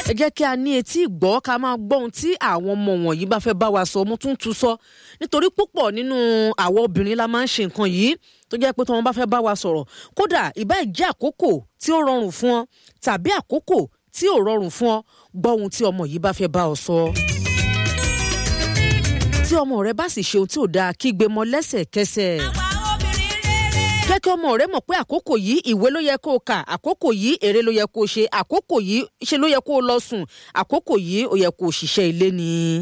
ẹ jẹ́ kí a ní etí ìgbọ́ ká máa gbọ́ ohun tí àwọn ọmọ wọ̀nyí bá fẹ́ bá wa sọ mo tún tún sọ nítorí púpọ̀ nínú àwọn obìnrin la máa ń ṣe nǹkan yìí tó jẹ́ pé tí wọ́n bá fẹ́ bá wa sọ̀rọ̀ kódà ìbá jẹ́ àkókò tí ó rọrùn fún ọ tàbí àkókò tí ò rọrùn fún ọ gbọ́ ohun tí ọmọ yìí bá fẹ́ bá ọ sọ. tí ọmọ rẹ bá sì ṣe ohun tí ò dáa kígbe mọ́ lẹ́sẹ̀kẹsẹ̀ jẹ́ kí ọmọ rẹ mọ̀ pé àkókò yìí ìwé ló yẹ kó o kà àkókò yìí èrè ló yẹ kó o ṣe àkókò yìí ṣe ló yẹ kó o lọ sùn àkókò yìí ó yẹ kó o ṣiṣẹ́ ilé ni.